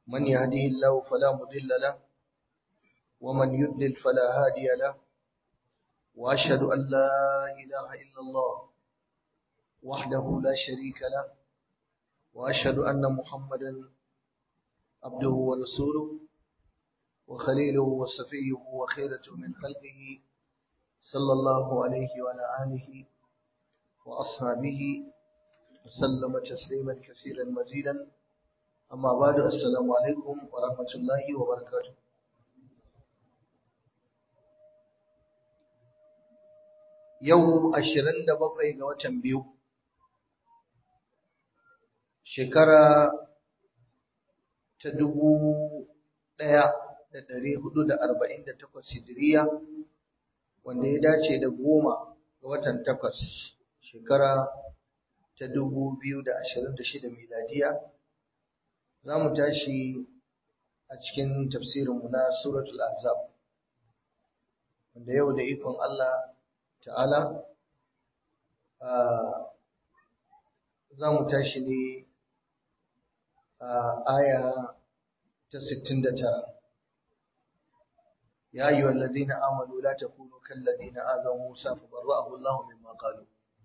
من يهده الله فلا مضل له ومن يضلل فلا هادي له وأشهد أن لا إله إلا الله وحده لا شريك له وأشهد أن محمدا عبده ورسوله وخليله وصفيه وخيرة من خلقه صلى الله عليه وعلى آله وأصحابه وسلم تسليما كثيرا مزيدا أما بعد السلام عليكم ورحمة الله وبركاته yau ashirin da bakwai ga watan biyu shekara ta dubu ɗaya da ɗari hudu da arba'in da takwas hijiriya wanda ya dace da goma ga watan takwas shekara ta dubu biyu da ashirin da shida miladiya za mu tashi a cikin tafsirinmu na suratul azab wanda yau da ikon Allah ta'ala za mu tashi ne a aya ta 69 ya yi wallazina amanu la takunu kallazina azaw Musa fa barra'ahu Allah mimma qalu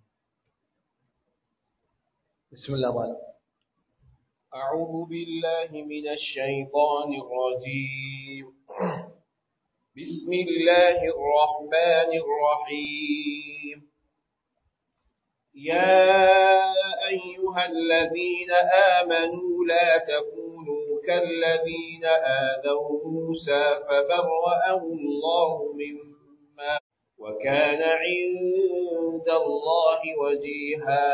bismillah malam أعوذ بالله من الشيطان الرجيم بسم الله الرحمن الرحيم يا أيها الذين آمنوا لا تكونوا كالذين آذوا موسى فبرأه الله مما وكان عند الله وجيها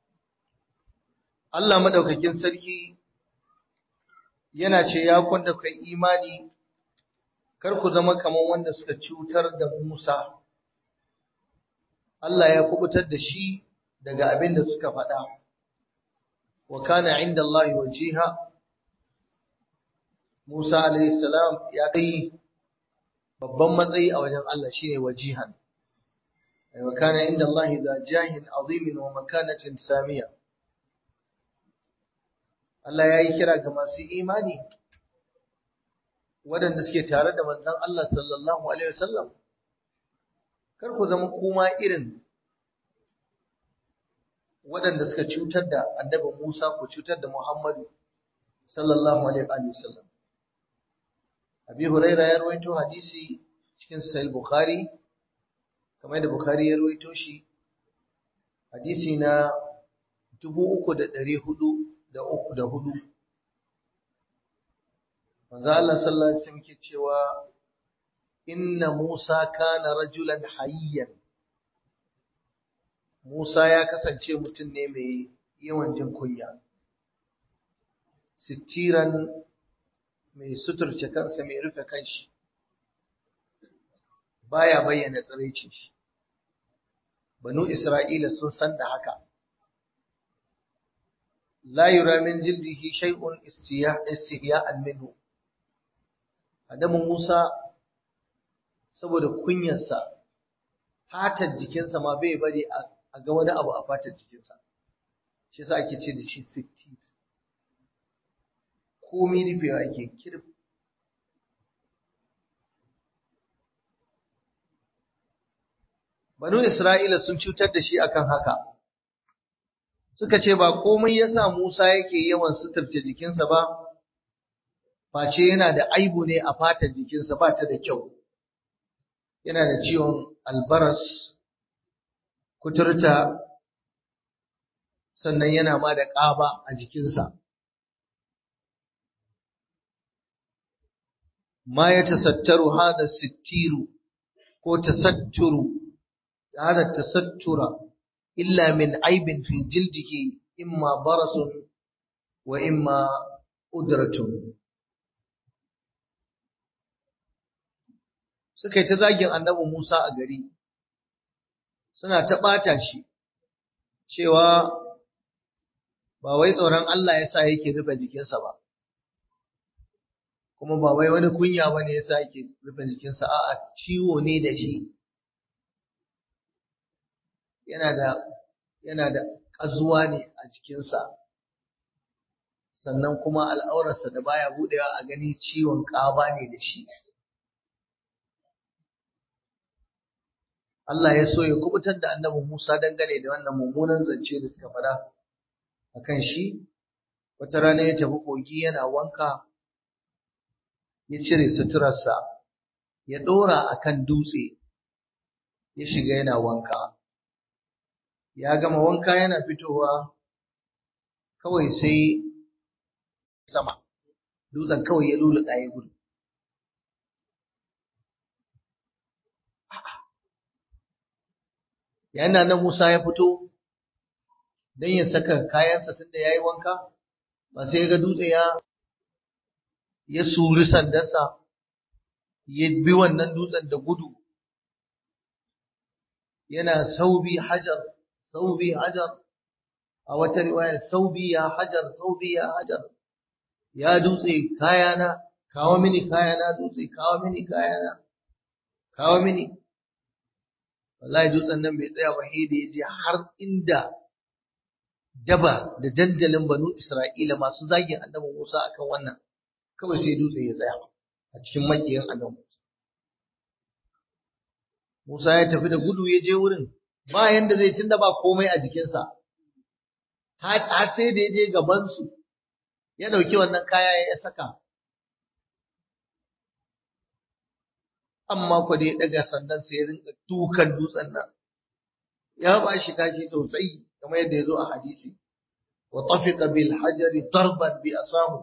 Allah madaukakin sarki yana ce ya kwanda kai imani kar ku zama kamar wanda suka cutar da Musa Allah ya kubutar da shi daga abin da suka faɗa wa kana inda Allah wajiha Musa alayhi salam ya kai babban matsayi a wajen Allah shine wajihan wa kana inda Allah za jahin azimin wa makanatin samiya Allah ya yi kira ga masu imani waɗanda suke tare da manzon Allah sallallahu alaihi wasallam kar ku zama kuma irin waɗanda suka cutar da annabi Musa ku cutar da Muhammadu sallallahu alaihi wasallam Abi Huraira ya rawaito hadisi cikin Sahih Bukhari kamar da Bukhari ya rawaito shi hadisi na 3400 da uku da hudu manzo Allah sallallahu alaihi wasallam ke cewa inna Musa kana rajulan hayyan Musa ya kasance mutum ne mai yawan jin kunya sittiran mai suturce kansa mai rufe kanshi baya bayyana tsiraicin shi banu Isra'ila sun san da haka la yura min jildihi shay'un istihya'an minhu Adamu Musa saboda kunyarsa fatar jikinsa ma bai bari a ga wani abu a fatar jikinsa shi yasa ake ce da shi sitti komai rufewa ake kirf Banu Isra'ila sun cutar da shi akan haka suka ce ba komai yasa Musa yake yawan suturce jikinsa ba face yana da aibu ne a fatar jikinsa ba ta da kyau yana da ciwon albaras kuturta sannan yana ma da ƙaba a jikinsa ma ya tasattaru hada sittiru ko tasatturu hada tasattura illa min aibin fi jildihi imma barasun wa imma udratun suka yi ta zagin annabi Musa a gari suna ta ɓata shi cewa ba wai tsoron Allah ya sa yake rufe jikinsa ba kuma ba wai wani kunya ba ne ya sa yake rufe jikinsa a'a ciwo ne da shi yana da yana da ƙazuwa ne a jikinsa sannan kuma al'aurarsa da baya budewa a gani ciwon ƙaba ne da shi Allah ya so ya kubutar da annabi Musa dangane da wannan mummunan zance da suka faɗa akan shi wata rana ya tafi kogi yana wanka ya cire suturarsa ya ɗora akan dutse ya shiga yana wanka ya gama wanka yana fitowa kawai sai sama dutsen kawai ya luluɗa ya gudu yayin da nan Musa ya fito don ya saka kayansa tunda ya yi wanka ba sai ya ga dutse ya ya suri sandarsa ya bi wannan dutsen da gudu yana saubi hajar saubi hajar a wata riwaya saubi ya hajar saubi ya hajar ya dutse kayana kawo mini kayana dutse kawo mini kayana kawo mini wallahi dutsen nan bai tsaya ba sai da ya je har inda daba da dandalin banu Isra'ila masu zagin annabi Musa akan wannan kawai sai dutse ya tsaya a cikin makiyin annabi Musa Musa ya tafi da gudu ya je wurin ba yanda zai tunda ba komai a jikinsa har sai da ya je gabansu ya ɗauki wannan kaya ya saka amma ku dai daga sandan sai ya rinka dukan dutsen nan ya ba shi kashi sosai kamar yadda ya zo a hadisi wa tafiqa bil hajari darban bi asahu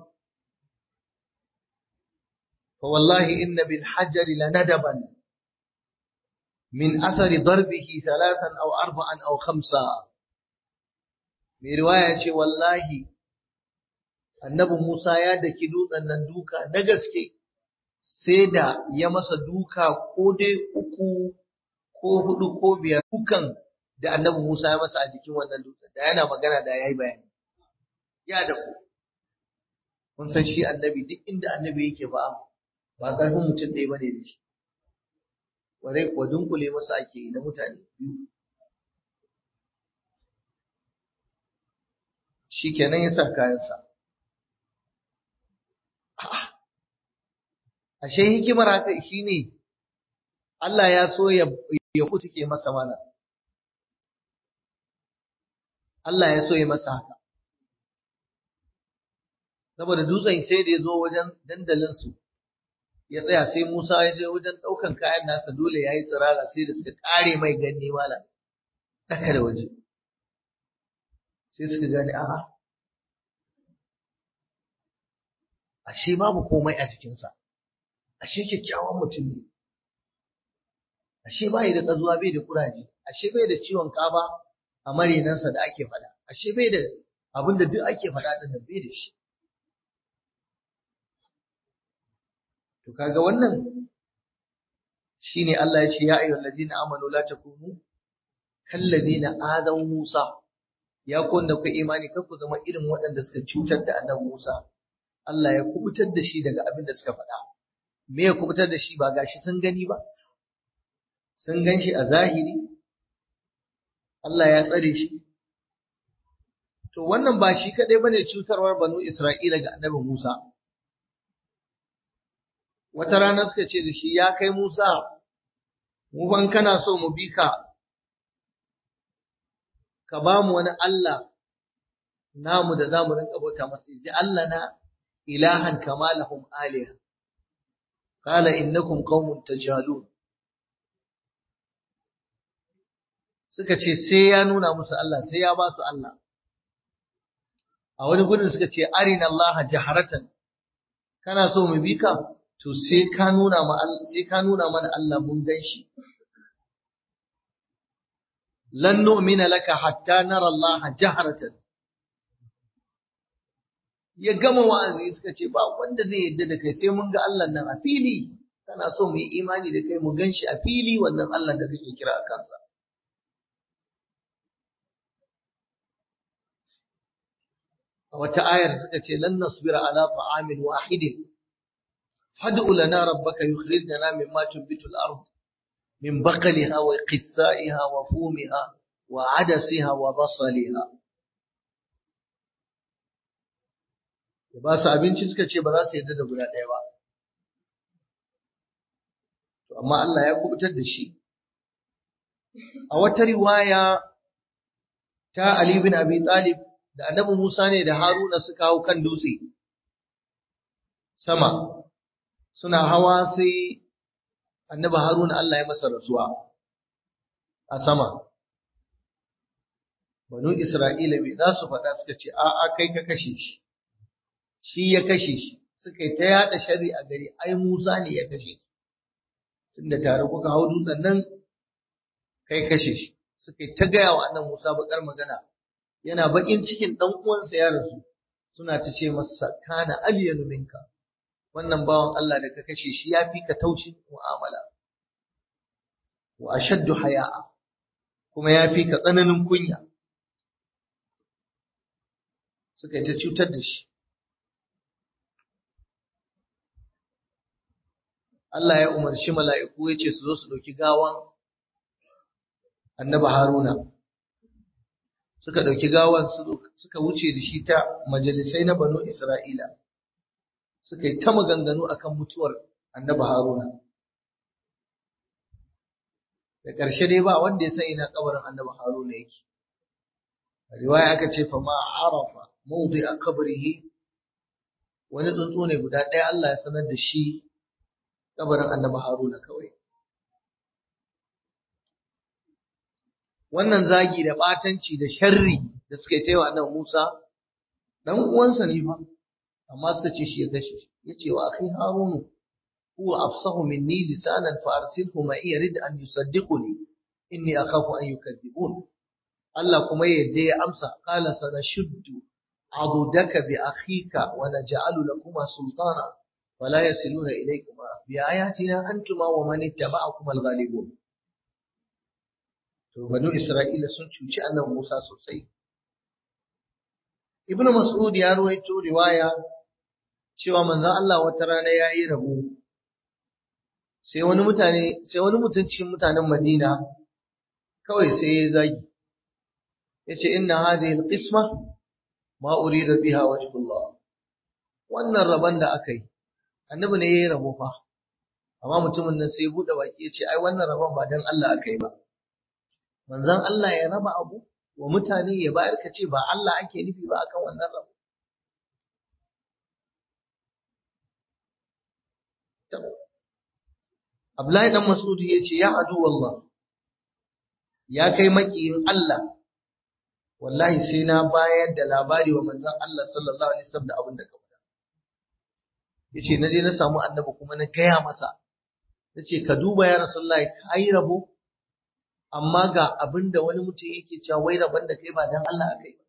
fa wallahi inna bil hajari lanadaban min athari darbihi thalathan aw arba'an aw khamsa mai riwaya ce wallahi annabi Musa ya daki dutsen nan duka na gaske sai da ya masa duka ko dai uku ko hudu ko biyar dukan da annabi Musa ya masa a jikin wannan dutsen da yana magana da yayi bayani ya da ku kun san shi annabi duk inda annabi yake ba ba karfin mutum ɗaya bane da shi warai kuwa dunkule masa ake yi na mutane biyu shi kenan ya sa kayansa ashe hikimar haka shine Allah ya so ya ya kutuke masa mana Allah ya so ya masa haka saboda dutsen sai da ya zo wajen dandalin su ya tsaya sai Musa ya je wajen daukan kayan nasa dole yayi tsirara sai da suka kare mai ganni mala daka da waje sai suka gane a'a ashe babu komai a jikinsa ashe kyakkyawan mutum ne ashe bai da kazuwa bai da kuraje ashe bai da ciwon kaba a marinansa da ake faɗa ashe bai da abin da duk ake faɗa din nan bai da shi to kaga wannan shine Allah ya ce ya ayyuhal ladina amanu la takunu kal ladina adaw Musa ya ku wanda ku imani kar ku zama irin waɗanda suka cutar da annabi Musa Allah ya kubutar da shi daga abin da suka faɗa me ya kubutar da shi ba gashi sun gani ba sun gan shi a zahiri Allah ya tsare shi to wannan ba shi kadai bane cutarwar banu Isra'ila ga annabi Musa wata rana suka ce da shi ya kai Musa mu ban kana so mu bi ka ka ba mu wani Allah namu da zamu rinka bauta masa ji Allah na ilahan kama lahum aliha qala innakum qaumun tajhalun suka ce sai ya nuna musu Allah sai ya ba su Allah a wani gudun suka ce arina Allah jaharatan kana so mu bi ka to sai ka nuna ma sai ka nuna mana Allah mun gan shi lan nu'mina laka hatta nara Allah jaharatan ya gama wa'azi suka ce ba wanda zai yadda da kai sai mun ga Allah nan a fili kana so mu yi imani da kai mu gan shi a fili wannan Allah da kake kira a kansa a wata ayar suka ce lan nasbira ala ta'amin wahidin fad'u lana rabbaka yukhrij lana mimma tunbitu al-ard min baqliha wa qithaiha wa fumiha wa 'adasiha wa basaliha ya ba su abinci suka ce ba za su yarda da guda ɗaya ba to amma Allah ya kubutar da shi a wata riwaya ta Ali bin Abi Talib da Annabi Musa ne da Haruna suka hau kan dutse sama suna hawa sai Annabi Haruna Allah ya masa rasuwa a sama Banu Isra'ila bai za su faɗa suka ce a'a kai ka kashe shi shi ya kashe shi suka yi ta yada shari a gari ai Musa ne ya kashe shi tunda tare kuka hau dutsen nan kai kashe shi suka yi ta gaya wa annan Musa bakar magana yana bakin cikin dan uwansa ya rasu suna ta ce masa kana aliyanu minka wannan bawan Allah da ka kashe shi ya fi ka taucin mu'amala wa ashaddu haya'a kuma ya fi ka tsananin kunya suka yi ta cutar da shi Allah ya umarci mala'iku ya ce su zo su ɗauki gawan annaba Haruna. Suka ɗauki gawan suka wuce da shi ta majalisai na banu Isra'ila. Suka yi ta maganganu akan mutuwar annaba Haruna. Da ƙarshe dai ba wanda ya san ina kabarin annaba Haruna yake. Riwaya aka ce fa ma arafa mawdi a kabrihi wani tsuntsu ne guda ɗaya Allah ya sanar da shi kabarin annabi Haruna kawai. Wannan zagi da ɓatanci da sharri da suka yi ta wa annabi Musa, ɗan uwansa ne fa, amma suka ce shi ya kashe shi, ya ce wa akhi Harunu, huwa afsahu minni lisanan fa arsilhu ma iya rid an yusaddiquni inni akhafu an yukadzibun. Allah kuma yadda ya amsa qala sanashuddu adudaka bi akhika wa naj'alu lakuma sultana ولا يصلون إليكما بآياتنا أنتما ومن اتبعكم الغالبون to banu Isra'ila sun cuci annabi Musa sosai Ibn Mas'ud ya ruwaito riwaya cewa manzon Allah wata rana yayi rabo sai wani mutane sai wani mutum cikin mutanen Madina kawai sai ya zagi yace inna hadhihi alqisma ma urida biha wajhullah wannan rabon da aka yi annabi ne yayi rabo fa amma mutumin nan sai bude baki yace ai wannan rabon ba dan Allah akai ba manzon Allah ya raba abu wa mutane ya bayar ka ce ba Allah ake nufi ba akan wannan rabo Abdullahi dan Mas'ud yace ya adu wallah ya kai makiyin Allah wallahi sai na bayar da labari wa manzon Allah sallallahu alaihi wasallam da abin da ka yace na je na samu annabi kuma na gaya masa nace ka duba ya rasulullahi kai rabo amma ga abinda wani mutum yake cewa wai rabon da kai ba dan Allah akai ba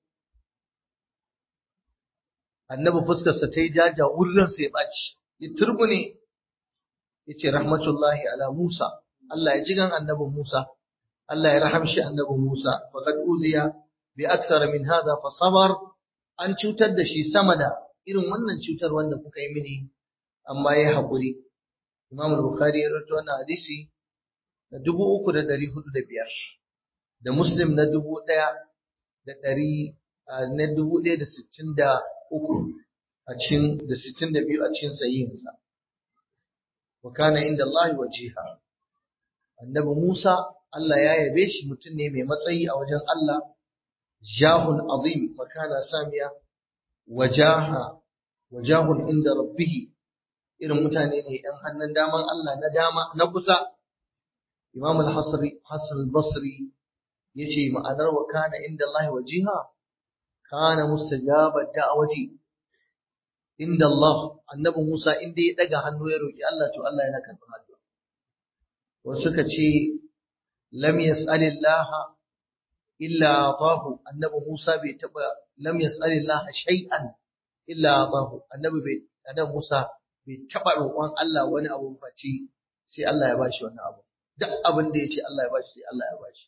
annabi fuskar sa tayi jaja wurin sa ya baci ya turbune yace rahmatullahi ala Musa Allah ya jigan annabi Musa Allah ya rahamshi annabi Musa faqad uziya bi aksar min hadha fa sabar an cutar da shi sama da irin wannan cutar wanda kuka yi mini amma ya haƙuri. Imam Bukhari ya rawaito wannan hadisi na dubu uku da ɗari hudu da biyar da Muslim na dubu ɗaya da ɗari na dubu ɗaya da sittin da uku a cikin da sittin da biyu a cikin sahihinsa. Wa kana inda Allah wajiha. Annabi Musa Allah ya yabe shi mutum ne mai matsayi a wajen Allah jahun azim makana samiya wajaha wajahun inda rabbihi irin mutane ne ɗan hannun daman Allah na dama na kusa Imam al-Hasri Hassan al-Basri yace ma'anar wa kana inda Allah wajiha kana mustajaba da'awati inda Allah annabi Musa inda ya daga hannu ya roki Allah to Allah yana karɓar addu'a wasu suka ce lam yas'alillah illa atahu annabi Musa bai taba lam yas'alillah shay'an illa atahu annabi bai annabi Musa bai taba roƙon Allah wani abu face sai Allah ya bashi wannan abu duk abin da yace Allah ya bashi sai Allah ya bashi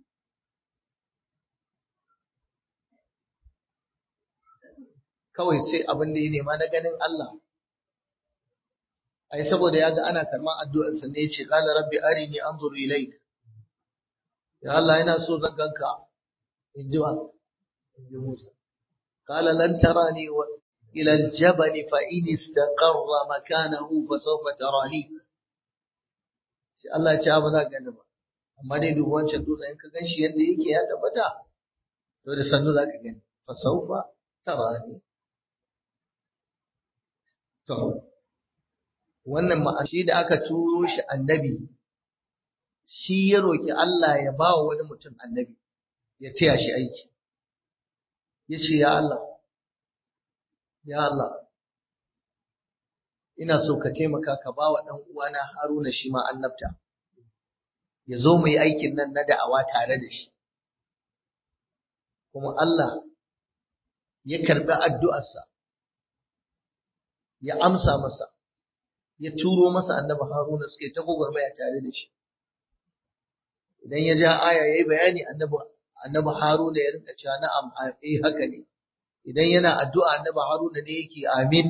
kawai sai abin da ya nema na ganin Allah ai saboda ya ga ana karman addu'ar sa ne yace qala rabbi arini anzur ilayk ya Allah ina so zan ganka in ji wa in ji Musa qala lan tarani wa ila al-jabal fa in istaqarra makanahu fa sawfa tarani sai Allah ya ce ba za ka gani ba amma dai duk wancan dutsen in ka ganshi yadda yake ya tabbata to da sannu za ka gani fa sawfa tarani to wannan ma'ashi da aka turo shi annabi shi ya roki Allah ya ba wa wani mutum annabi ya taya shi aiki ya ce ya Allah ya Allah ina so ka taimaka ka ba wa ɗan uwana Haruna shi ma annabta ya zo mu yi aikin nan na da'awa tare da shi kuma Allah ya karɓi addu'arsa ya amsa masa ya turo masa annabi Haruna suke ta gwagwarmaya tare da shi idan ya ja aya yayi bayani annabi annabi Haruna ya rinka cewa na'am eh haka ne idan yana addu'a annabi Haruna ne yake amin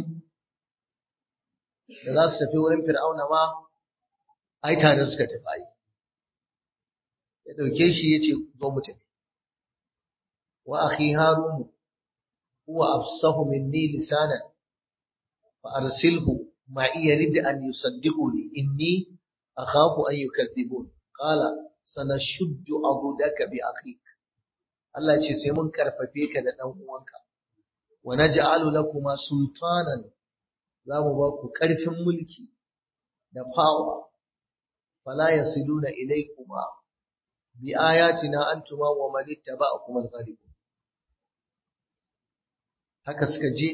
da za su tafi wurin Fir'auna ma ai tare suka tafi ai ya dauke shi yace zo mu tafi wa akhi Harun huwa afsahu minni lisanan fa arsilhu ma yarid an yusaddiquni inni akhafu an yukazzibun qala sanashuddu adudaka bi akhik Allah ce sai mun karfafe ka da dan uwanka wa naj'alu lakuma sultanan zamu ba ku karfin mulki da power fala yasiluna ilaykuma bi ayatina antuma wa man ittaba'akum al-ghalibun haka suka je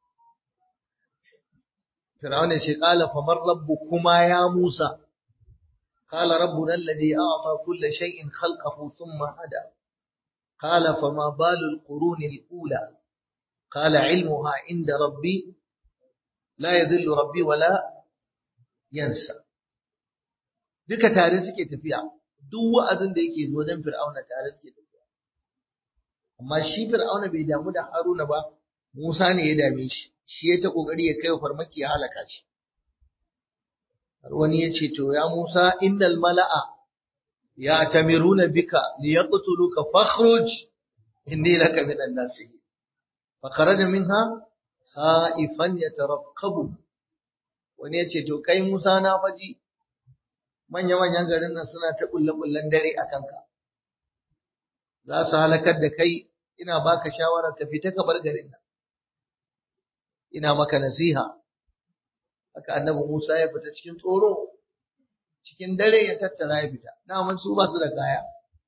Fir'auna ce qala faman rabbukuma ya Musa قال ربنا الذي أعطى كل شيء خلقه ثم هدى قال فما بال القرون الأولى قال علمها عند ربي لا يذل ربي ولا ينسى duka tare suke tafiya duk wa'azin da yake wajen fir'auna tare suke tafiya amma shi fir'auna bai damu da haruna ba musa ne ya dame shi shi ya ta kokari ya kai farmaki ya halaka shi har wani ya ce to ya musa innal mala'a ya tamiruna bika liyaqtuluka fakhruj inni laka minan nasihin فخرج منها خائفا يترقب wani ya ce to kai Musa na faji manya-manyan garin nan suna ta kulle-kullen dare a kanka za su halakar da kai ina baka shawara ka fita ka bar garin nan ina maka nasiha haka annabi Musa ya fita cikin tsoro cikin dare ya tattara ya fita daman su ba su da kaya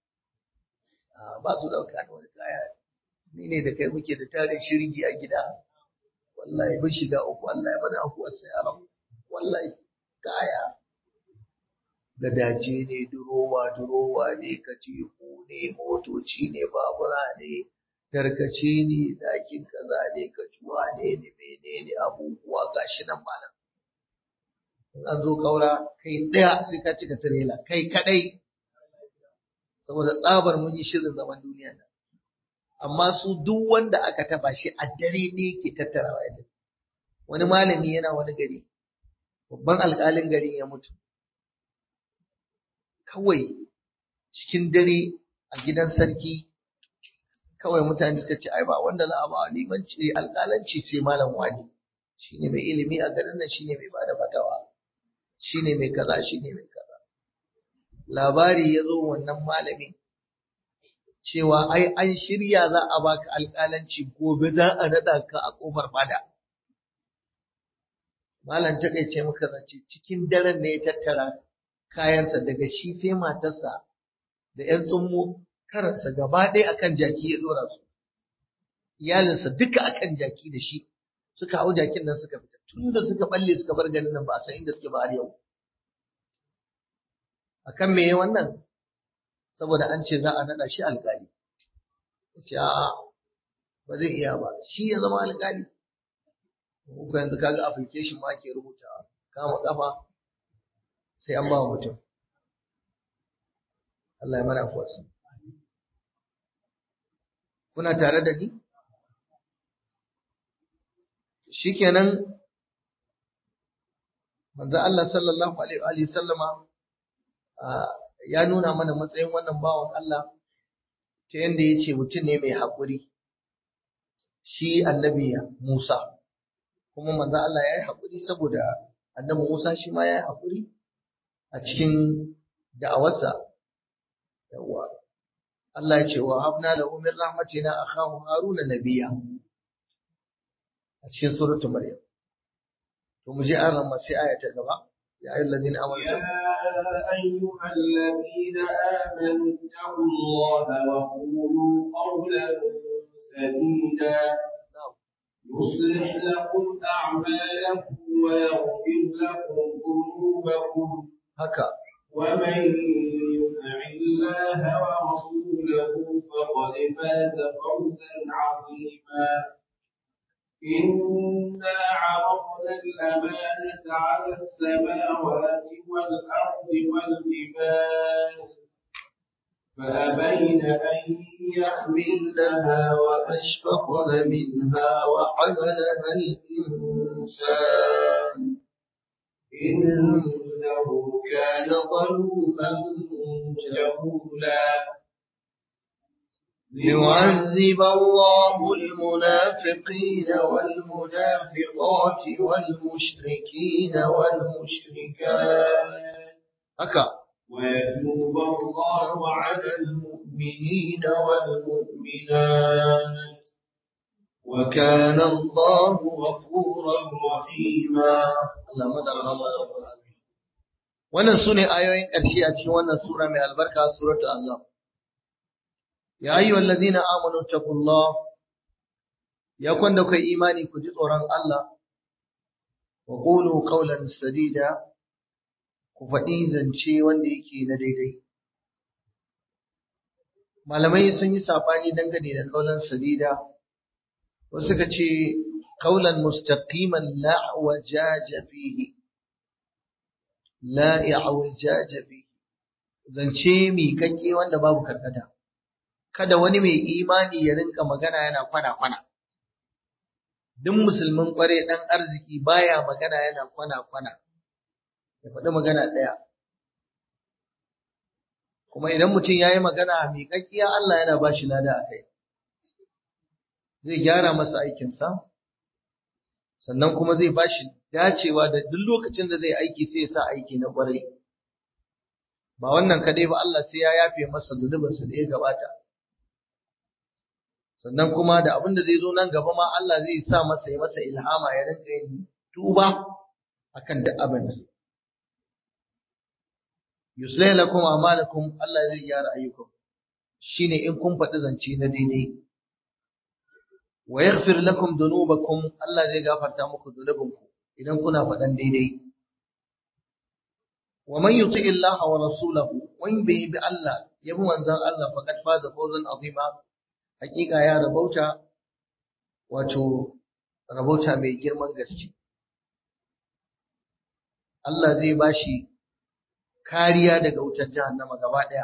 ba su da wani kaya ni ne da kai muke da tarin shirgi a gida wallahi mun shiga uku wallahi mana akuwar sai aram wallahi kaya gadaje ne durowa durowa ne katifu ne motoci ne babura ne tarkace ne dakin kaza ne kacuwa ne ne menene abubuwa gashi nan malam in an zo kaura kai daya sai ka cika tirela kai kadai saboda tsabar mun yi shirin zaman duniya nan amma su duk wanda aka taba shi a dare ne ke tattarawa ya wani malami yana wani gari babban alƙalin garin ya mutu kawai cikin dare a gidan sarki kawai mutane suka ce ai ba wanda za a ba limanci alƙalanci sai malam wani shine mai ilimi a garin nan shine mai bada fatawa shine mai kaza shine mai kaza labari ya zo wannan malami cewa ai an shirya za a baka alƙalanci gobe za a naɗa ka a ƙofar fada. Malam takaice muka zace cikin daren ne ya tattara kayansa daga shi sai matarsa da ‘yan tsummo karansa gaba ɗaya akan jaki ya ɗora su. Iyalinsa duka akan jaki da shi suka hau jakin nan suka fita tun da suka balle suka bar ganin nan ba a san inda suke ba har yau. Akan me wannan? saboda an ce za a naɗa shi alƙali. Ce a'a ba zai iya ba, shi ya zama alƙali. Muku yanzu kaga application ma ake rubutawa, kama ƙafa sai an ba mutum. Allah ya mana afuwarsa. Kuna tare da ni? Shikenan manzo Allah sallallahu alaihi wa sallama ya nuna mana matsayin wannan bawan Allah ta yadda ya ce mutum ne mai haƙuri shi annabi Musa kuma manzo Allah ya yi haƙuri saboda annabi Musa shi ma ya yi haƙuri a cikin da'awarsa yawa Allah ya ce wa habna lahu min rahmatina akhahu haruna nabiyya a cikin suratul maryam to mu je an ramma sai aya ta gaba ya ayyuhal ladina amanu يا أيها الذين آمنوا اتقوا الله وقولوا قولا سديدا يصلح لكم أعمالكم ويغفر لكم ذنوبكم haka ومن يطع الله ورسوله فقد فاز فوزا عظيما إنا عرضنا الأمانة على السماوات والأرض والجبال فأبين أن يحملنها وأشفقن منها وحملها الإنسان إنه كان ظلوما جهولا ليعذب الله المنافقين والمنافقات والمشركين والمشركات haka ويتوب الله على المؤمنين والمؤمنات وكان الله غفورا رحيما Allah madarhama ya rabbal alamin wannan sune ayoyin ƙarshe a cikin wannan sura mai albarka suratul azab ya ayyuhal ladina amanu taqullah ya kwanda kai imani ku ji tsoron Allah wa qulu qawlan sadida ku faɗi zance wanda yake na daidai malamai sun yi sabani dangane da qawlan sadida wasu suka ce qawlan mustaqiman la wajaja fihi la i'wajaja fihi zance miƙaƙƙe wanda babu karkata kada wani mai imani ya rinka magana yana kwana-kwana. Duk musulmin kware ɗan arziki baya magana yana kwana-kwana, ya faɗi magana ɗaya. Kuma idan mutum ya yi magana mai ƙaƙƙiya Allah yana ba shi lada a kai. Zai gyara masa aikinsa, sannan kuma zai ba shi dacewa da duk lokacin da zai aiki sai ya sa aiki na ƙwarai. Ba wannan kadai ba Allah sai ya yafe masa zunubinsa da ya gabata. sannan kuma da abin da zai zo nan gaba ma Allah zai sa masa ya masa ilhama ya rinka yin tuba akan duk abin da yuslih lakum a'malakum Allah zai gyara ayyukan shine in kun faɗi zance na daidai wa yaghfir lakum dhunubakum Allah zai gafarta muku dhunubinku idan kuna faɗan daidai wa man yuti Allah wa rasulahu wa in bi Allah yabi manzon Allah faqad faza fawzan azima hakika ya rabauta wato rabauta mai girman gaske Allah zai bashi kariya daga wutar jahannama gaba daya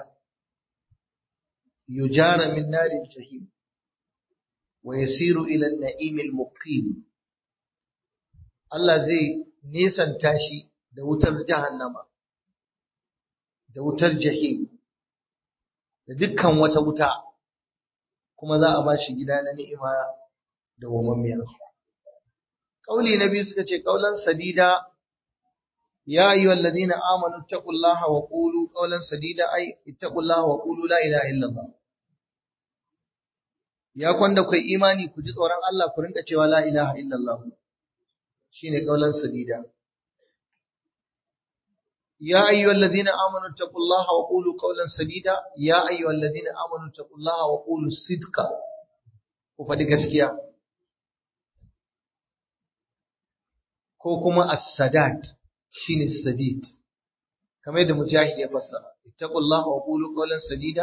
yujara min naril jahim wa yasiru ila an-na'im al-muqim Allah zai nesanta shi da wutar jahannama da wutar jahim da dukkan wata wuta kuma za a ba shi gida na ni'ima da wamammiya. Kauli na biyu suka ce kaulan sadida ya ayyuha alladhina amanu taqullaha wa qulu qawlan sadida ay ittaqullaha wa qulu la ilaha illallah. Ya kwanda kai imani ku ji tsoron Allah ku rinka cewa la ilaha illallah. Shine kaulan sadida. يا أيها الذين آمنوا اتقوا الله وقولوا قولا سديدا يا أيها الذين آمنوا اتقوا الله وقولوا الصدق وفدي gaskiya ko kuma as-sadat shine sadid kamar yadda mujahid ya fassara ittaqullaha wa qulu qawlan sadida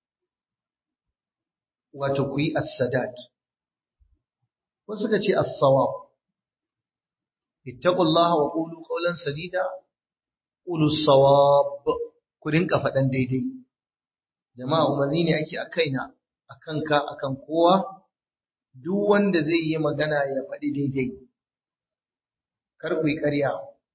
wato ku yi as-sadat wasu suka ce as-sawab ittaqullaha wa qulu qawlan sadida qulu sawab ku rinka faɗan daidai jama'a umarni ne ake a kaina akan ka akan kowa duk wanda zai yi magana ya faɗi daidai kar ku yi ƙarya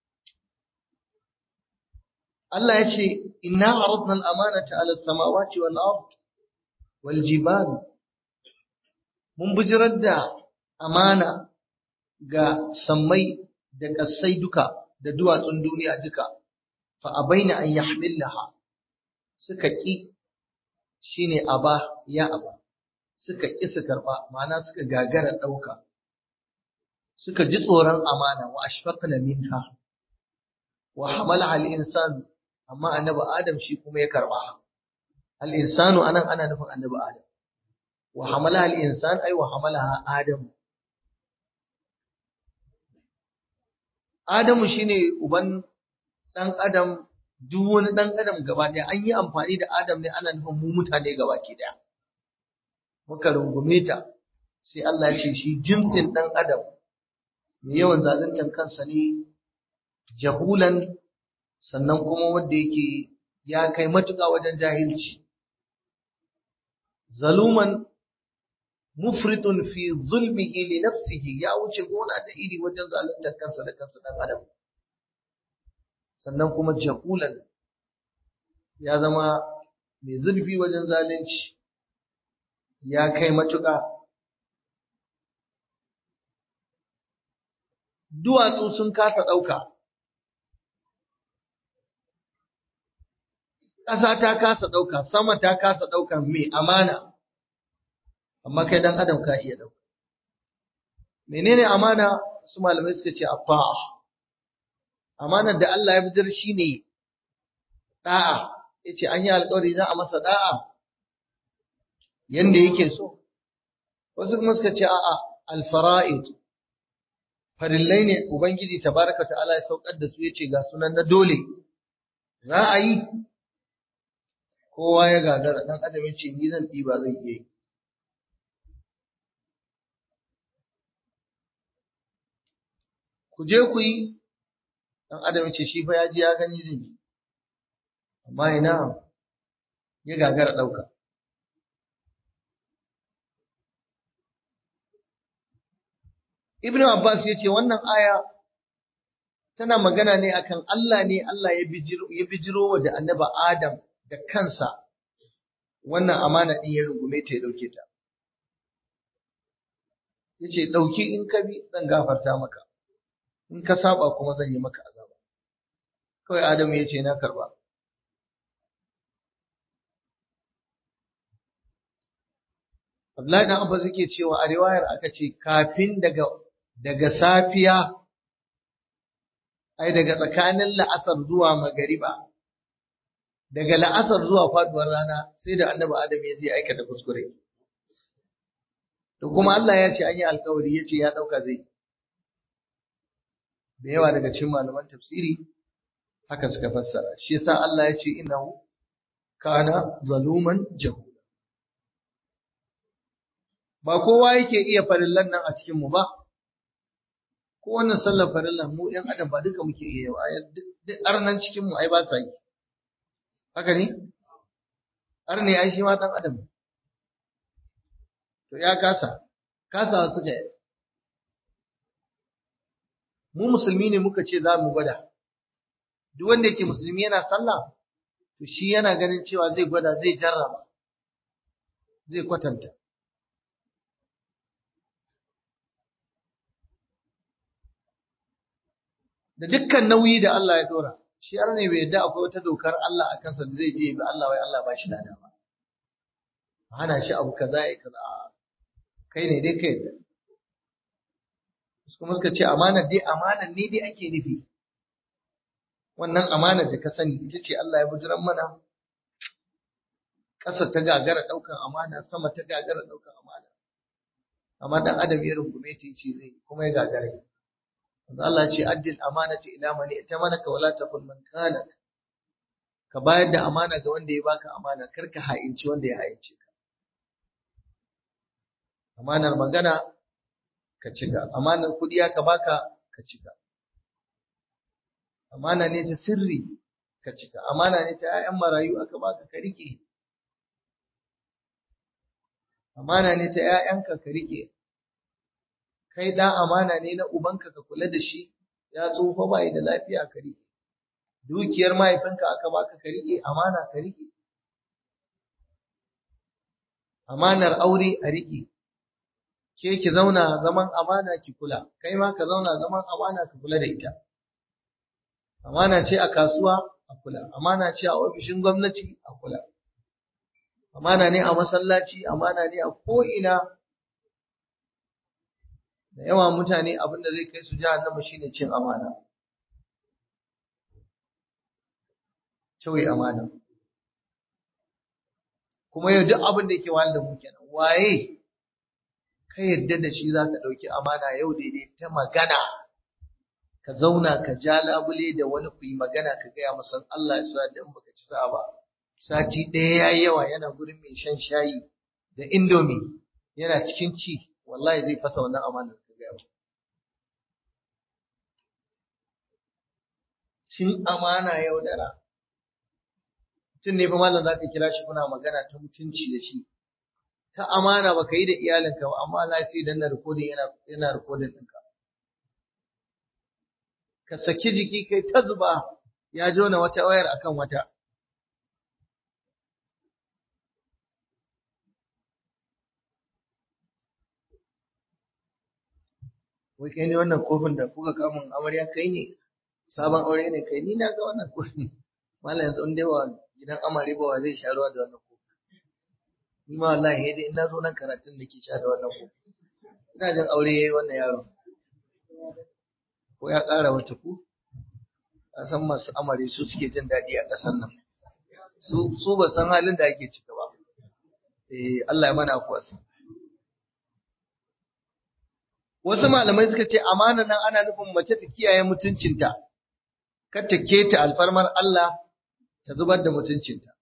Allah ya ce inna aradna al-amanata 'ala as-samawati wal ard wal jibal mun bijirar da amana ga sammai da ƙasai duka da duwatsun duniya duka fa abaina an yahmilaha suka ƙi shine aba ya aba suka ƙi su karɓa ma'ana suka gagara ɗauka suka ji tsoron amana wa ashfaqna minha wa hamalaha al-insanu amma annabi adam shi kuma ya karɓa al-insanu anan ana nufin annabi adam wa hamalaha al-insan ay wa hamalaha adam Adamu shine uban ɗan adam duk wani ɗan adam gaba ɗaya an yi amfani da adam ne ana nufin mu mutane gaba ke ɗaya muka rungume ta sai Allah ya ce shi jinsin ɗan adam mai yawan zaluntar kansa ne jahulan sannan kuma wanda yake ya kai matuƙa wajen jahilci zaluman mufritun fi zulmihi li nafsihi ya wuce gona da iri wajen zaluntar kansa da kansa dan adam sannan kuma jahulan ya zama mai zurfi wajen zalunci ya kai matuƙa duwatsu sun kasa ɗauka ƙasa ta kasa ɗauka sama ta kasa ɗauka mai amana amma kai dan adam ka iya dauka menene amana su malamai suka ce afa'a amanar da Allah ya bidar shine da'a yace an yi alƙawari za a masa da'a yanda yake so wasu kuma suka ce a'a alfara'id farillai ne ubangiji tabaraka ta'ala ya saukar da su yace ga sunan na dole za a yi kowa ya gagara dan adam yace ni zan ɗiba zai iya yi ku je ku yi dan adam ce shi fa ya ji ya gani zai amma ina ya gagara ɗauka Ibn Abbas ya ce wannan aya tana magana ne akan Allah ne Allah ya bijiro ya bijiro wa da annaba Adam da kansa wannan amana din ya rungume ta ya dauke ta yace dauki in ka bi zan gafarta maka in ka saba kuma zan yi maka azaba kawai Adamu ya ce na karba Abdullahi dan Abbas yake cewa a riwayar aka ce kafin daga daga safiya ai daga tsakanin la'asar zuwa magariba daga la'asar zuwa faduwar rana sai da annabi Adam ya je aikata kuskure to kuma Allah ya ce an yi alkawari ya ce ya dauka zai da yawa daga cikin malaman tafsiri haka suka fassara shi yasa Allah ya ce innahu kana zaluman jahula ba kowa yake iya farillan nan a cikin mu ba ko wannan sallar farillan mu ɗan adam ba duka muke iya yi duk arnan cikin mu ai ba sa yi haka ne arne ai shi ma dan adam to ya kasa kasawa suka yi mu musulmi ne muka ce za mu gwada duk wanda yake musulmi yana sallah to shi yana ganin cewa zai gwada zai jarraba zai kwatanta da dukkan nauyi da Allah ya dora shi har ne bai yadda akwai wata dokar Allah a kansa da zai je bi Allah wai Allah ba shi lada ba hana shi abu kaza ya kaza kai ne dai kai da kuma suka ce amanar dai amanar ne dai ake nufi wannan amanar da ka sani ita ce Allah ya bujiran mana ƙasa ta gagara ɗaukan amana sama ta gagara ɗaukan amana amma dan adam ya rungume ta ce zai kuma ya gagara yi Allah ce addil amanati ila man itamanaka wala taqul man kana ka bayar da amana ga wanda ya baka amana kar ka ha'inci wanda ya ha'ince ka amanar magana ka cika amanar kudi ka baka ka cika amana ne ta sirri ka cika amana ne ta 'ya'yan marayu aka baka ka rike amana ne ta 'ya'yanka ka rike kai da amana ne na ubanka ka kula da shi ya tsufa bai da lafiya ka rike dukiyar mahaifinka aka baka ka rike amana ka rike amanar aure a rike ke ki zauna zaman amana ki kula kai ma ka zauna zaman amana ka kula da ita amana ce a kasuwa a kula amana ce a ofishin gwamnati a kula amana ne a masallaci amana ne a ko'ina da yawa mutane abin da zai kai su jahannama shine cin amana cewai amana kuma yau duk abin da yake wahal da mu kenan waye ka yadda da shi za ka ɗauki amana yau daidai ta magana ka zauna ka ja labule da wani ku yi magana ka gaya masa Allah ya sa da in baka ci sa ba sati ɗaya ya yi yawa yana gurin mai shan shayi da indomi yana cikin ci wallahi zai fasa wannan amanar ka gaya ba cin amana yaudara mutum ne fa malam za ka kira shi kuna magana ta mutunci da shi ta amana baka yi da iyalinka ba amma Allah sai dan na recording yana yana recording ɗinka ka saki jiki kai ta zuba ya jona wata wayar akan wata wai kai ne wannan kofin da kuka kamun amarya kai ne sabon aure ne kai ni na ga wannan kofin malam yanzu in dai wa gidan amare ba wa zai sha ruwa da wannan kofin ni ma wallahi dai in na zo nan karatun da ke sha da wannan kofin ina jin aure yayi wannan yaro ko ya ƙara wata ku a san masu amare su suke jin daɗi a ƙasar nan su su ba san halin da ake ciki ba eh Allah ya mana kuwasa wasu malamai suka ce amana nan ana nufin mace ta kiyaye mutuncinta kar ta keta alfarmar Allah ta zubar da mutuncinta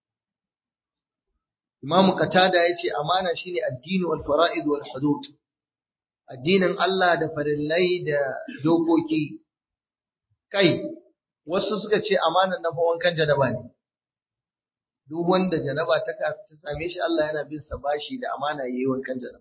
Imam Qatada yace amana shine addini wal fara'id wal hudud addinin Allah da farillai da dokoki kai wasu suka ce amanan na wankan janaba ne duk wanda janaba ta ta same shi Allah yana bin sa bashi da amana yayi wankan janaba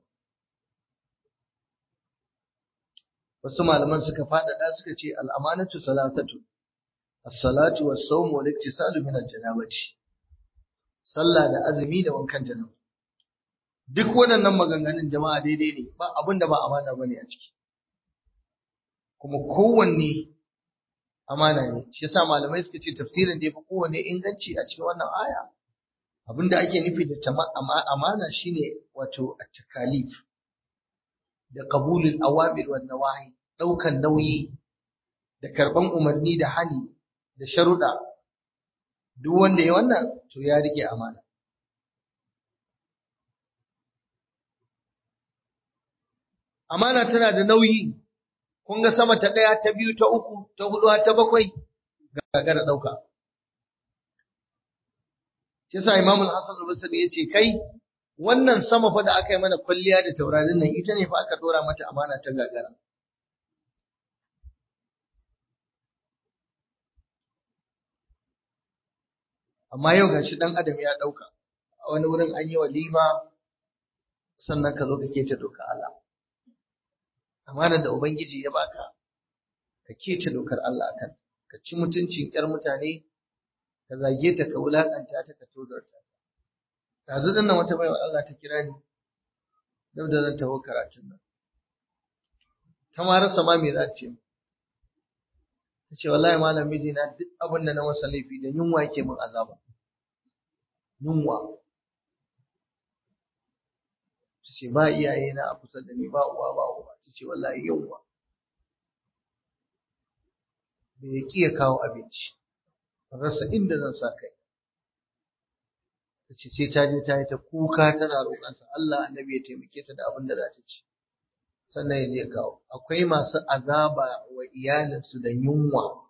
wasu malaman suka faɗaɗa suka ce al'amanatu salasatu as-salatu was-sawm wal-iktisalu min al-janabati sallah da azumi da wankan janaba duk waɗannan maganganun jama'a daidai ne ba abin da ba amana bane a ciki kuma kowanne amana ne shi yasa malamai suka ce tafsirin da yafi kowanne inganci a cikin wannan aya abin da ake nufi da amana shine wato at-takalif da qabulul awamir wan nawahi daukan nauyi da karban umarni da hani da sharuda duk wanda ya wannan to ya rike amana amana tana da nauyi kun ga sama ta ɗaya ta biyu ta uku ta hudu ta bakwai gagara ɗauka shi yasa Imam Al-Hasan Al-Basri yace kai wannan sama fa da aka yi mana kwalliya da taurarin nan ita ne fa aka dora mata amana ta gagara amma yau gashi dan adam ya ɗauka a wani wurin an yi walima sannan ka zo ka keta doka Allah amanar da ubangiji ya baka ka keta dokar Allah akan ka ci mutuncin ƴar mutane ka zage ta ka wulakanta ta ka tozarta ta yanzu din nan wata baiwa Allah ta kira ni dau da zan taho karatun nan ta ma rasa ma me za ta ce ta ce wallahi malam miji na duk abin da na masa laifi da yunwa yake min azaba yunwa ta ce ba iyaye na a kusa da ni ba uwa ba uwa ta ce wallahi yunwa bai ya ƙi ya kawo abinci rasa inda zan sa kai ta ce sai ta je ta yi ta kuka tana roƙonsa Allah annabi ya taimake ta da abin da za ta ci sannan ya je kawo akwai masu azaba wa iyalinsu da yunwa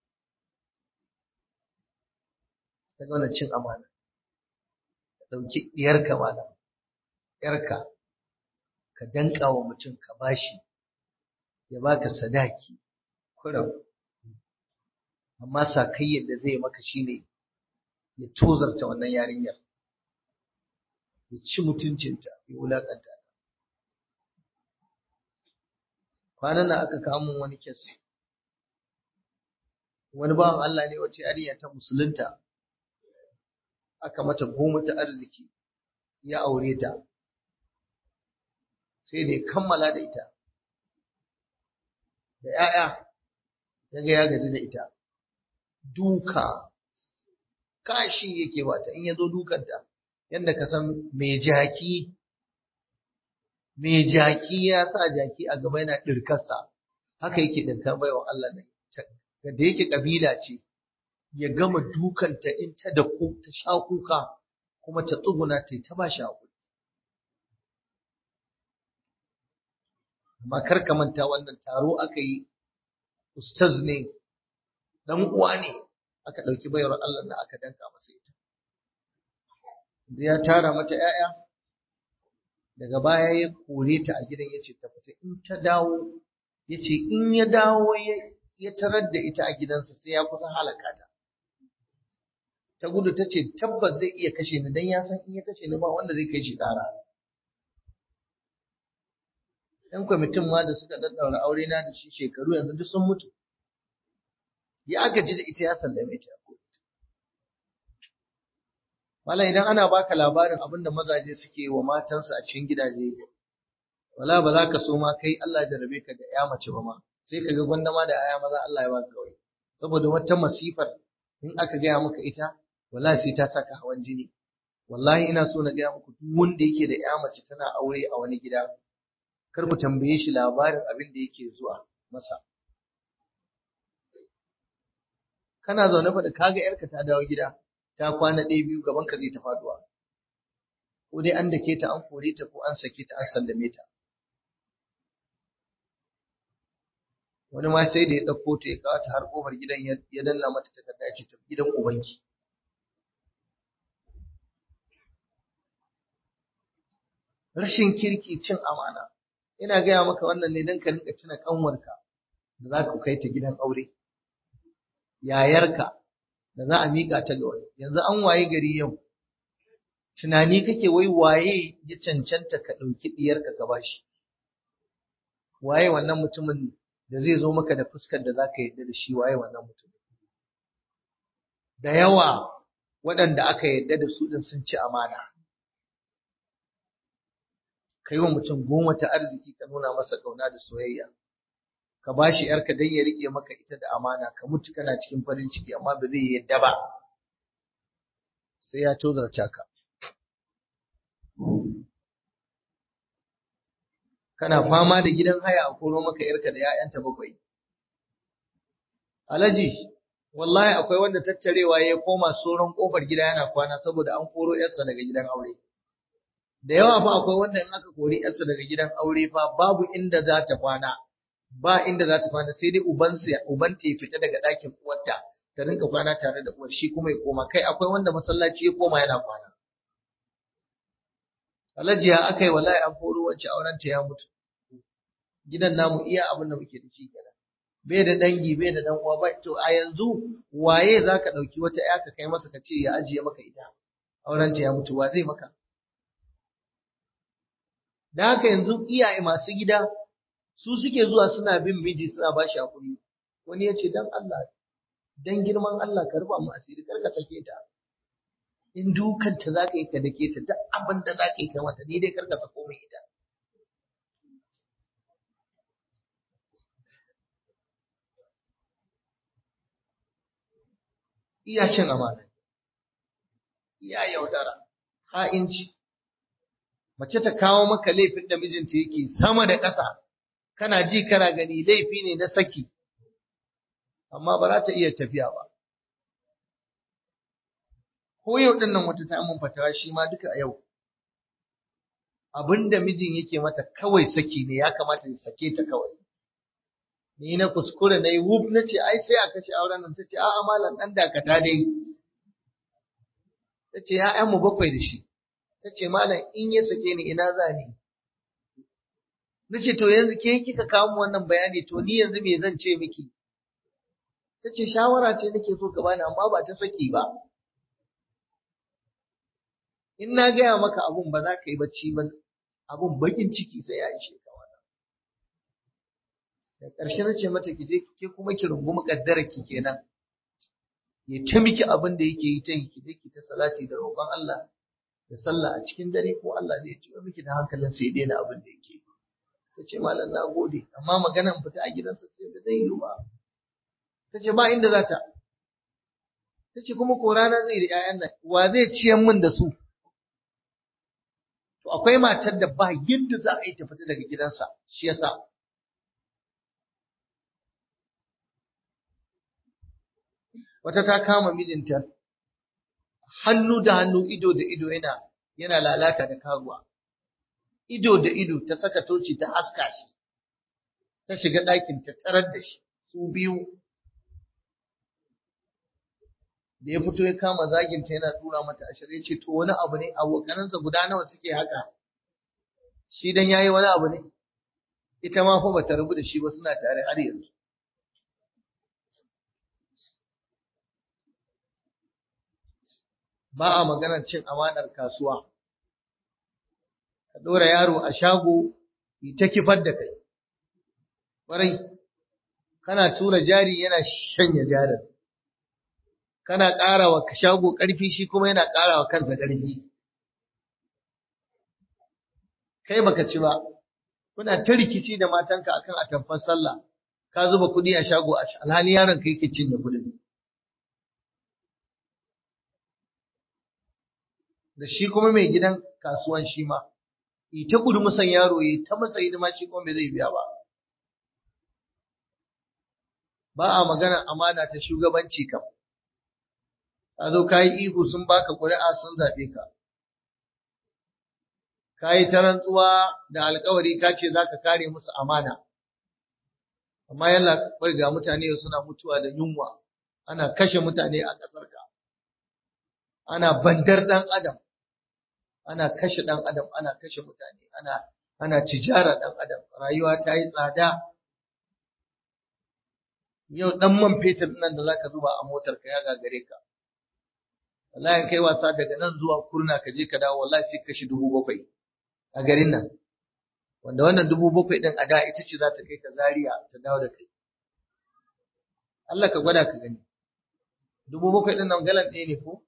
ta ga cin amana ka ɗauki ɗiyarka malam ‘yarka ka danka wa mutum ka bashi ya baka sadaki kuram amma sakayyar da zai maka shine ya tozarta wannan yarinyar ya ci mutuncinta ya wulakanta ta kwanan nan aka kamo wani kes wani bawan Allah ne wace yarinya ta musulunta aka mata goma ta arziki ya aure ta sai da ya kammala da ita da ‘ya'ya ya ga ya gaji da ita duka kashi yake bata in ya zo dukanta yadda ka san mai jaki mai jaki ya sa jaki a gaba yana ɗirkarsa haka yake ɗirkar baiwa Allah ne da yake ƙabila ce ya gama dukanta in ta da ta sha kuka kuma ta tsuguna ta ta ba shi haƙuri amma kar ka manta wannan taro aka yi ustaz ne dan uwa ne aka ɗauki bayar Allah na aka danka masa ita ya tara mata ‘ya'ya daga baya ya kore ta a gidan ya ce ta fita in ta dawo ya ce in ya dawo ya tarar da ita a gidansa sai ya kusan halaka ta ta gudu ta ce tabbas zai iya kashe ni don ya san in ya kashe ni ba wanda zai kai shi ƙara ‘yan kwamitin ma da suka daddaura aure na da shi shekaru yanzu duk sun mutu ya gaji da ita ya sallame ta Wala idan ana baka labarin abinda mazaje suke wa matansu a cikin gidaje, wala ba za ka so ma kai Allah jarabe ka da ya mace ba ma, sai ka ga gwanda ma da aya maza Allah ya baka kawai. Saboda wata masifar in aka gaya maka ita, wala sai ta saka hawan jini. Wallahi ina so na gaya muku duk wanda yake da ya mace tana aure a wani gida, kar ku tambaye shi labarin abin da yake zuwa masa. Kana zaune fa da kaga yarka ta dawo gida, ta kwana ɗaya biyu gaban ka zai ta faduwa ko dai an dake ta an kore ta ko an sake ta an sallame ta wani ma sai da ya ɗauko ta ya kawo ta har ƙofar gidan ya danna mata takarda ya ce ta gidan ubanki rashin kirki cin amana ina gaya maka wannan ne don ka rinka tuna kanwarka da za ka kai ta gidan aure yayarka da za a miƙa ta ga wani yanzu an waye gari yau tunani kake wai waye ya cancanta ka ɗauki ɗiyarka ka bashi waye wannan mutumin da zai zo maka da fuskar da za ka yarda da shi waye wannan mutumin da yawa waɗanda aka yarda da su ɗin sun ci amana ka yi wa mutum goma ta arziki ka nuna masa ƙauna da soyayya ka ba shi ‘yarka don ya riƙe maka ita da amana, ka mutu kana cikin farin ciki amma ba zai yadda ba, sai ya tozarta ka. Kana fama da gidan haya a koro maka ‘yarka da ‘ya'yanta bakwai. Alhaji, wallahi akwai wanda tattarewa ya koma soron ƙofar gida yana kwana saboda an koro ‘yarsa daga gidan aure. Da yawa fa akwai wanda in aka kori ‘yarsa daga gidan aure fa babu inda za ta kwana. ba inda za ta kwana sai dai ubansa ubanta ya fita daga ɗakin uwarta ta rinka kwana tare da uwar shi kuma ya koma kai akwai wanda masallaci ya koma yana kwana Alhaji ya aka yi wallahi an koro wacce auren ta ya mutu gidan namu iya abin da muke da shi kenan bai da dangi bai da dan uwa ba to a yanzu waye zaka dauki wata ya ka kai masa ka ce ya ajiye maka ita auren ta ya mutu wa zai maka da haka yanzu iyaye masu gida su suke zuwa suna bin miji suna ba shi hakuri wani ya ce dan Allah dan girman Allah ka rufa mu asiri kar ka sake ta in dukanta za ka yi ka dake ta duk abin da za ka yi kai mata ni dai kar ka sako mai ita iya cin amana iya yaudara ha'inci mace ta kawo maka laifin da mijinta yake sama da ƙasa kana ji kana gani laifi ne na saki amma ba za ta iya tafiya ba ko yau din nan wata ta mun fatawa shi ma duka a yau abinda mijin yake mata kawai saki ne ya kamata ya sake ta kawai ni na kuskure na yi wuf na ce ai sai a kashe auren nan ta ce a'a malam dan dakata dai ta ce ya'yan mu bakwai da shi ta ce malam in ya sake ni ina za ni na ce to yanzu ke kika kawo mu wannan bayani to ni yanzu me zan ce miki ta ce shawara ce nake so ka bani amma ba ta saki ba in na gaya maka abun ba za ka yi bacci ba abun bakin ciki sai ya ishe ka wannan da ƙarshe na ce mata ki je ke kuma ki rungumi kaddara ki kenan ya ta miki abin da yake yi ta yi ki je ki ta salati da roƙon Allah da sallah a cikin dare ko Allah zai ciwo miki da hankalin sai daina abin da yake yi ta ce malam na gode amma maganan fita a gidansa ce ba zai yi ba ta ce ba inda za ta ta ce kuma ko rana zai da 'ya'yan nan wa zai ciyan min da su to akwai matar da ba yadda za a yi ta fita daga gidansa shi yasa wata ta kama mijinta hannu da hannu ido da ido yana yana lalata da karuwa ido da ido ta saka toci ta haska shi ta shiga ɗakin ta tarar da shi su biyu da ya fito ya kama zaginta yana tura mata ashirin ce to wani abu ne abokanansa guda nawa suke haka shi dan yayi wani abu ne ita ma fa bata rubu da shi ba suna tare har yanzu ba a maganar cin amanar kasuwa ka ɗora yaro a shago yi ta kifar da kai ƙwarai kana tura jari yana shanya jarin kana ƙara wa shago ƙarfi shi kuma yana ƙara wa kansa ƙarfi kai baka ci ba kuna ta rikici da matanka akan atamfan sallah ka zuba kuɗi a shago a alhali yaron ka yake cinye kuɗin da shi kuma mai gidan kasuwan shi ma ita gudu musan yaro yi ta masa hidima shi kuma bai zai biya ba ba a magana amana ta shugabanci kam ka zo ka yi ihu sun baka ƙuri'a sun zaɓe ka ka yi ta rantsuwa da alkawari ka ce za ka kare musu amana amma yalla bai ga mutane suna mutuwa da yunwa ana kashe mutane a ƙasarka ana bandar ɗan adam ana kashe ɗan adam ana kashe mutane ana ana tijara ɗan adam rayuwa ta yi tsada yau ɗan man fetur nan da zaka zuba a motar ka ya gagare ka wallahi kai wasa daga nan zuwa kurna ka je ka dawo wallahi sai kashi dubu bakwai a garin nan wanda wannan dubu bakwai ɗin a da ita ce za ta kai ka Zariya ta dawo da kai Allah ka gwada ka gani dubu bakwai ɗin nan galan ɗaya ne ko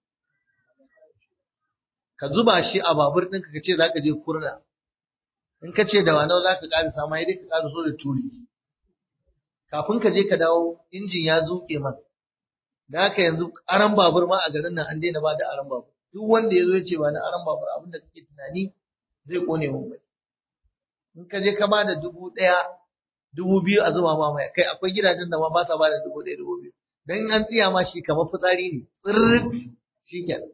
ka zuba shi a babur ɗinka ka ce za ka je kurna in ka ce da wanau za ka ƙara sama ya dai ka ƙara so da turi kafin ka je ka dawo injin ya zuƙe man da haka yanzu aran babur ma a garin nan an daina ba da aran babur duk wanda ya zo ya ce ba na aran babur abin da kake tunani zai kone mun bai in ka je ka ba da dubu ɗaya dubu biyu a zuba ma mai kai akwai gidajen da ma ba sa ba da dubu ɗaya dubu biyu dan an tsiya ma shi kamar fitsari ne tsirrit shi kenan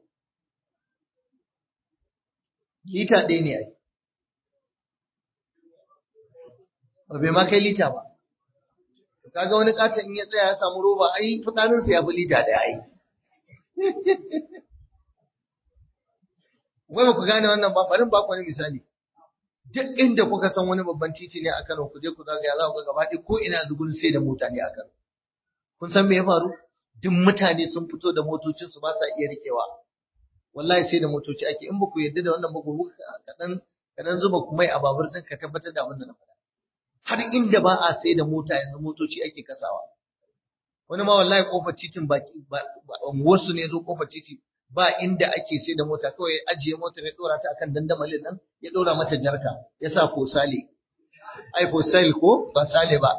lita ɗaya ne ai ba bai ma kai lita ba kaga wani katon in ya tsaya ya samu roba ai fitsarinsa ya fi lita ɗaya ai wai ba ku gane wannan ba bari ba ku wani misali duk inda kuka san wani babban titi ne a Kano ku je ku zagaya za ku ga gaba ɗaya ko ina yanzu gurin sai da mota ne a Kano kun san me ya faru duk mutane sun fito da motocinsu ba sa iya rikewa wallahi sai da motoci ake in ba ku yarda da wannan ba ku kaɗan kaɗan zuba ku mai a babur ɗin ka tabbatar da abin da na faɗa har inda ba a sai da mota yanzu motoci ake kasawa wani ma wallahi kofar titin baki wasu ne zo kofar titi ba inda ake sai da mota kawai ajiye motar ya dora ta akan dandamalin nan ya dora mata jarka ya sa fosale ai fosale ko ba sale ba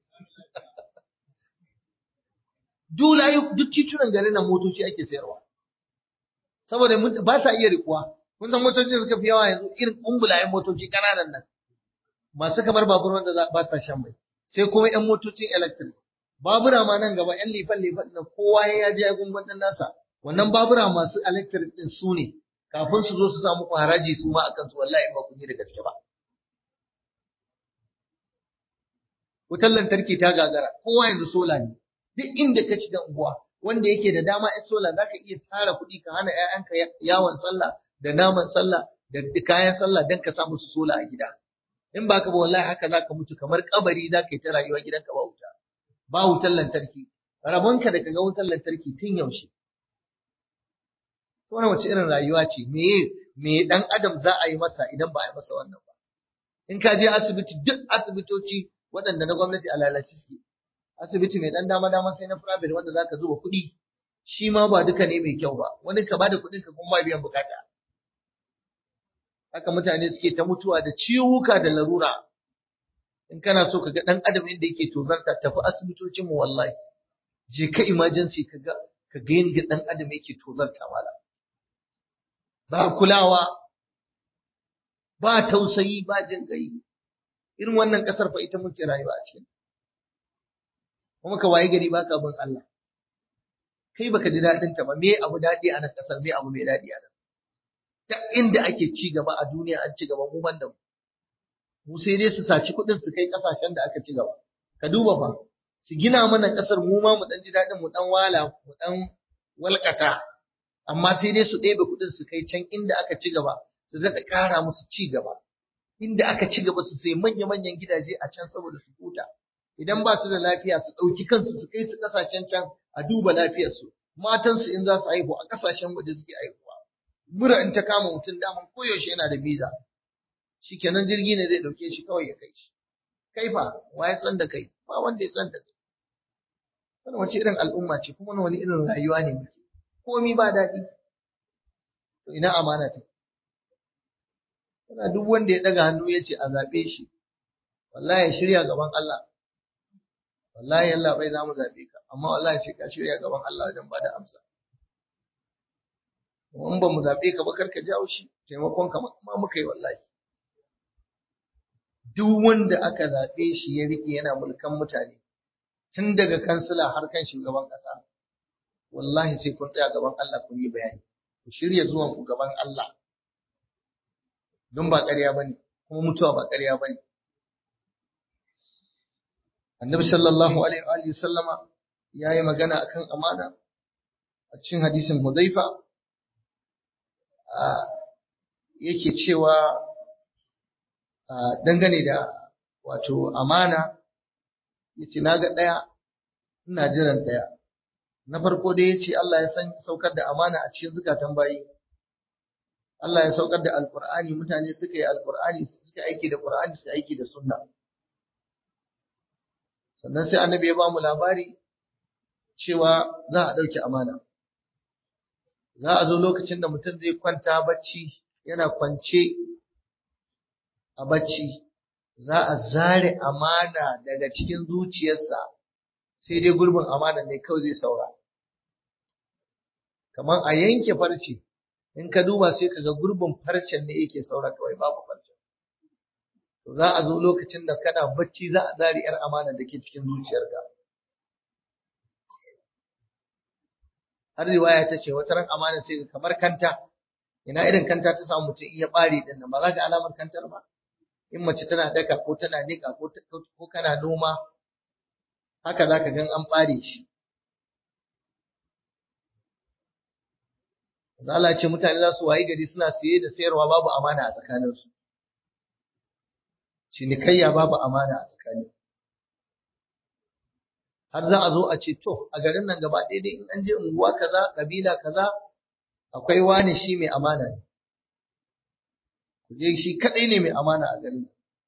duk titunan garin nan motoci ake sayarwa saboda ba sa iya rikuwa kun san motoci da suka fi yawa yanzu irin kumbulayen motoci kananan nan masu kamar babur wanda ba sa shan mai sai kuma yan motocin electric babura ma nan gaba yan lifan lifan nan kowa ya je ya gungun din nasa wannan babura masu electric din su ne kafin su zo su samu haraji su ma akan su wallahi ba kun yi da gaske ba wutar lantarki ta gagara kowa yanzu sola ne duk inda ka shiga unguwa wanda yake da dama yan sola zaka iya tara kuɗi ka hana ƴaƴanka yawon sallah da naman sallah da kayan sallah dan ka samu su sola a gida in ba ka ba wallahi haka zaka mutu kamar kabari zaka yi ta rayuwa gidanka ba wuta ba wutar lantarki rabonka da kaga wutar lantarki tun yaushe wannan wace irin rayuwa ce me me dan adam za a yi masa idan ba a yi masa wannan ba in ka je asibiti duk asibitoci waɗanda na gwamnati a lalace suke asibiti mai dan dama dama sai na private wanda zaka zuba kuɗi shi ma ba duka ne mai kyau ba wani ka bada kuɗin ka kuma ba biyan bukata haka mutane suke ta mutuwa da ciwuka da larura in kana so ka ga dan adam inda yake tozarta tafi asibitocin mu wallahi je ka emergency ka ga ka ga yadda dan adam yake tozarta mala ba kulawa ba tausayi ba jin gai irin wannan kasar fa ita muke rayuwa a cikin kuma ka waye gari baka bin Allah kai baka ji dadin ta ba me abu dadi a nan kasar me abu mai dadi a nan ta inda ake ci gaba a duniya an ci gaba mu banda mu mu sai dai su saci kuɗin su kai kasashen da aka ci gaba ka duba fa su gina mana kasar mu ma mu dan ji dadin mu dan wala mu dan walkata amma sai dai su ɗebe kuɗin su kai can inda aka ci gaba su daɗa ƙara musu ci gaba inda aka ci gaba su sai manya-manyan gidaje a can saboda su huta idan ba su da lafiya su ɗauki kansu su kai su ƙasashen can a duba lafiyarsu matansu in za su haihu a ƙasashen waje suke haihuwa mura in ta kama mutum daman koyaushe yana da biza shikenan jirgi ne zai ɗauke shi kawai ya kai shi kai fa wa ya san da kai ba wanda ya san da kai wannan wace irin al'umma ce kuma wani irin rayuwa ne muke komi ba daɗi to ina amana ta Yana duk wanda ya ɗaga hannu ya ce a zaɓe shi, wallahi ya shirya gaban Allah. Wallahi Allah bai za mu zaɓe ka, amma wallahi ce ka shirya gaban Allah wajen ba da amsa. In ba mu zaɓe ka ba kar ka jawo shi, taimakon ka ma muka yi wallahi. Duk wanda aka zaɓe shi ya riƙe yana mulkan mutane, tun daga kansila har kan shugaban ƙasa, wallahi sai kun tsaya gaban Allah kun yi bayani. Ku shirya zuwan ku gaban Allah. don ba ƙarya bane kuma mutuwa ba ƙarya bane annabi sallallahu alaihi wa sallama yayi magana akan amana a cikin hadisin Hudhaifa yake cewa dangane da wato amana yace naga daya ina jiran daya na farko dai yace Allah ya san saukar da amana a cikin zukatan bayi Allah ya saukar da Alƙur'ani mutane suka yi Alƙur'ani suka aiki da Ƙur'ani suka aiki da sunna sannan sai annabi ya ba mu labari cewa za a ɗauki amana za a zo lokacin da mutum zai kwanta bacci yana kwance a bacci za a zare amana daga cikin zuciyarsa sai dai gurbin amana ne kawai zai saura kamar a yanke farce in ka duba sai ka ga gurbin farcen ne yake saura kawai babu farcen to za a zo lokacin da kana bacci za a zari yar amana da ke cikin zuciyarka har riwaya ta ce wata ran amana sai kamar kanta ina irin kanta ta samu mutum in ya bare din nan ba za ka alamar kantar ba in mace tana daka ko tana nika ko ko kana noma haka za ka gan an bare shi Allah ce mutane za su wayi gari suna siye da sayarwa babu amana a tsakaninsu. Cinikayya babu amana a tsakani. Har za a zo a ce to a garin nan gaba ɗaya dai in an je unguwa kaza kabila kaza akwai wani shi mai amana ne. Ku je shi kaɗai ne mai amana a garin.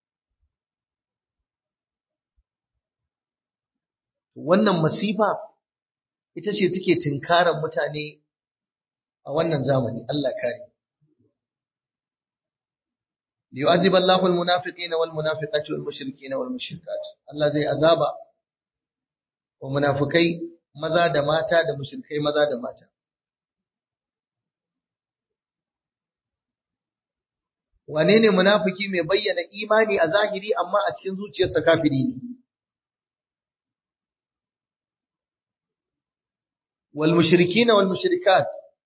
Wannan masifa ita ce take tinkarar mutane a wannan zamani Allah kare liyu'adhib Allahu al-munafiqina wal munafiqati wal mushrikina wal mushrikat Allah zai azaba wa munafikai maza da mata da mushrikai maza da mata wane ne munafiki mai bayyana imani a zahiri amma a cikin zuciyarsa kafiri ne wal mushrikina wal mushrikat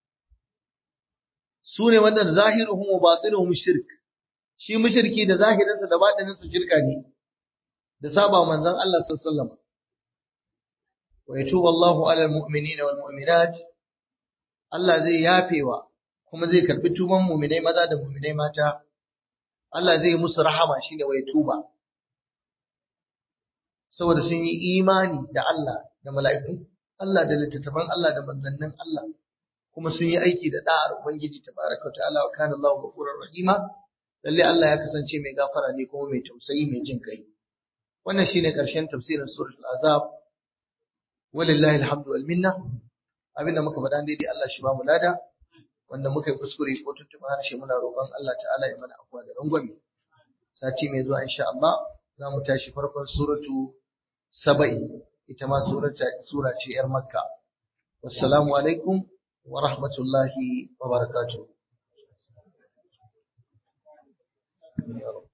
su ne wanda zahiruhum wa batinuhum shirk shi mushriki da zahirinsa da batininsa shirka ne da saba manzon Allah sallallahu alaihi wasallam wa yatubu Allahu ala almu'minina wal mu'minat Allah zai yafewa kuma zai karbi tuban mu'minai maza da mu'minai mata Allah zai musu rahama shine wa yatuba saboda sun yi imani da Allah da mala'iku Allah da littattafan Allah da manzannin Allah kuma sun yi aiki da da'ar Ubangiji tabaraka ta'ala wa kana Allahu ghafurur rahima lalle Allah ya kasance mai gafara ne kuma mai tausayi mai jin kai wannan shine karshen tafsirin suratul azab walillahi alhamdu wal minna abinda muka faɗa daidai Allah shi ba mu lada wanda muka yi kuskure ko tuntuɓa harshe muna roƙon Allah ta'ala ya mana afuwa da rangwame sati mai zuwa insha Allah za mu tashi farkon suratu saba'i ita ma sura ce ‘yar makka wassalamu alaikum wa rahmatullahi wa barakatuh